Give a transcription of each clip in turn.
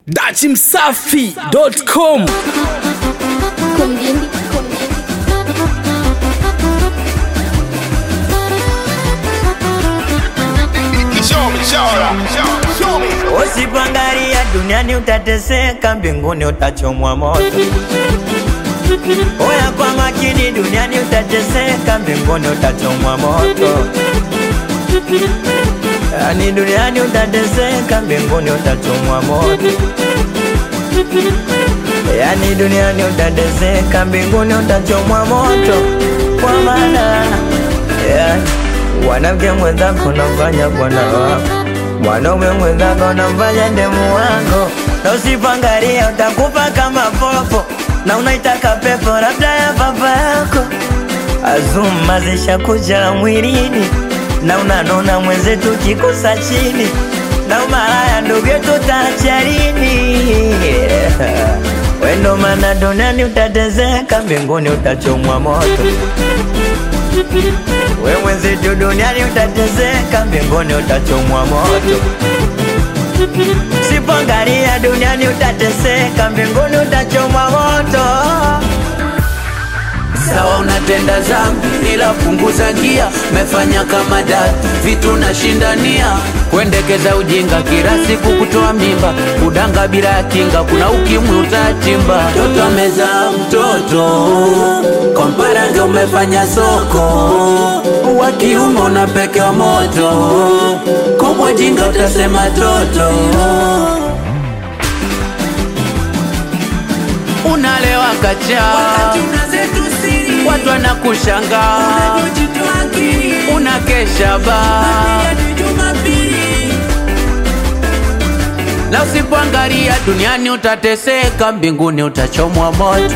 dachimsafi.com Kumdindi, kumdindi. Usipoangalia duniani utateseka, mbinguni utachomwa moto. Oya kwa makini, duniani utateseka, mbinguni utachomwa moto. Yani duniani utateseka, mbinguni utachomwa moto. Yani duniani utateseka, mbinguni utachomwa moto. Kwa maana yeah, wanamke mwenzako nafanya bwana wako mwanaume mwenzako namfanya ndemu wako, na usipoangalia utakufa kama popo, na unaitaka pepo labda ya baba yako. Azuma zishakuja mwilini, na unanona mwenzetu kikosa chini, na umalaya ndugu yetu taacha lini? Wendo mana duniani utatezeka, mbinguni utachomwa moto. We mwenzetu duniani utateseka, mbinguni utachomwa moto. Sipoangalia duniani utateseka, mbinguni utachomwa moto. Sawa unatenda zambi ila punguza gia, mefanya kama dati vitu nashindania, kuendekeza ujinga kila siku, kutoa mimba, kudanga bila ya kinga, kuna ukimwi utatimba. Mtoto amezaa mtoto, kompara ndio umefanya soko, wa kiume unapekewa moto, kubwa jinga utasema toto unalewa kacha, watu wanakushangaa, unakesha baa na usipoangalia duniani utateseka, mbinguni utachomwa moto.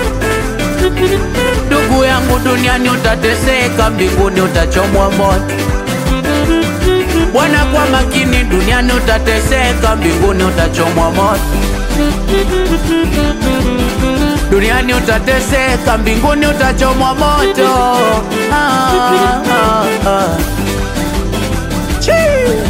Ndugu yangu, duniani utateseka, mbinguni utachomwa moto. Bwana, kwa makini, duniani utateseka, mbinguni utachomwa moto. Duniani utateseka, mbinguni utachomwa moto. Ah, ah, ah. Chii.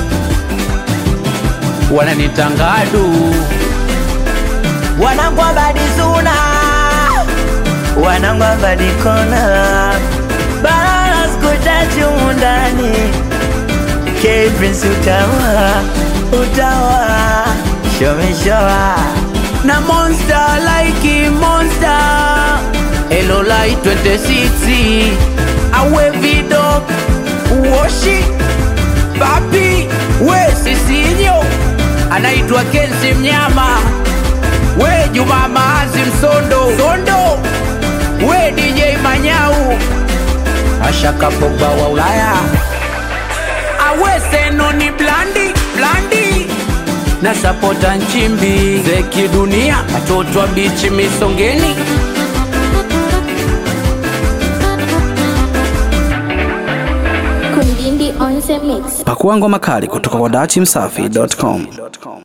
Wananitangadu Wanangu abadi suna, wanangu abadi kona, balala sikutachi umundani. K Prince utawa, utawa, show me show na monster like monster Hello light 26 awe vido uoshi papi we sisinyo anaitwa Kensi Mnyama we Juma Maazi Msondo Sondo we DJ Manyau Ashaka Pogba wa Ulaya awe seno ni blandi blandi na sapota nchimbi zeki dunia watoto wa bichi misongeni Kumdindi on the mix. pakua ngoma kali kutoka kwa dachimsafi.com